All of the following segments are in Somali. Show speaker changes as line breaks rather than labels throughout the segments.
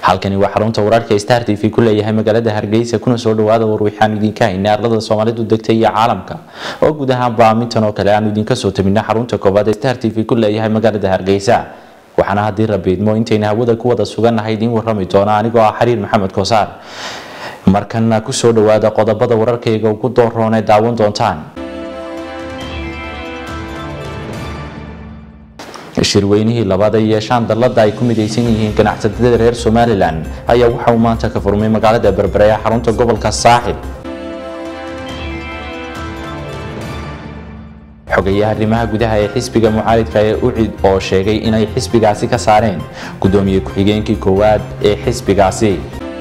halkani waa xarunta wararka star t v ku leeyahay magaalada hargeysa kuna soo dhawaada war waxaanu idinka haynay arlada soomaalidu degtay iyo caalamka oo guud ahaan baamintan oo kale aanu idinka soo tabina xarunta koowaad ee star t v ku leeyahay magaalada hargeysa waxaana haddii rabiidmo intayna hawada ku wada sugannahay idiin warrami doona anigoo ah xariir maxamed koosaar markana kusoo dhawaada qodobada wararkayga ugu dooroon ee daawan doontaan shirweynihii labaad ay yeeshaan dallada ay ku midaysan yihiin ganacsatada reer somalilan ayaa waxa uu maanta ka furmay magaalada berbere ee xarunta gobolka saaxib xogayaha arrimaha gudaha ee xisbiga mucaaridka ee ucid oo sheegay inay xisbigaasi ka saareen gudoomiye ku-xigeenkii koowaad ee xisbigaasi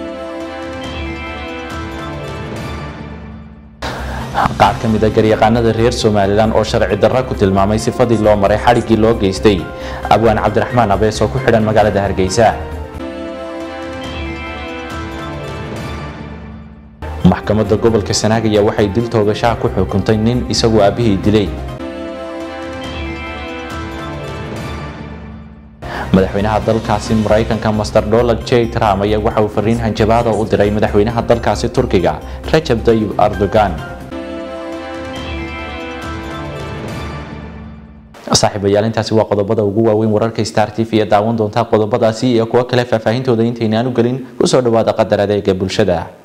qaar ka mid a garyaqaanada reer somalilan oo sharci darra ku tilmaamay sifadii loo maray xadhiggii loo geystay abwaan cabdiraxmaan abees oo ku xidhan magaalada hargeysa maxkamadda gobolka sanaag ayaa waxay dil toogashaha ku xukuntay nin isagoo aabihii dilay madaxweynaha dalkaasi maraykanka master donald j trump ayaa waxa uu fariin hanjabaada u diray madaxweynaha dalkaasi turkiga rajab tayyib erdogan saaxiibayaal intaasi waa qodobada ugu waaweyn wararka star t v ee daawan doontaa qodobadaasi iyo kuwo kale faahfaahintooda intaynaan u gelin kusoo dhawaada qadar adeega bulshada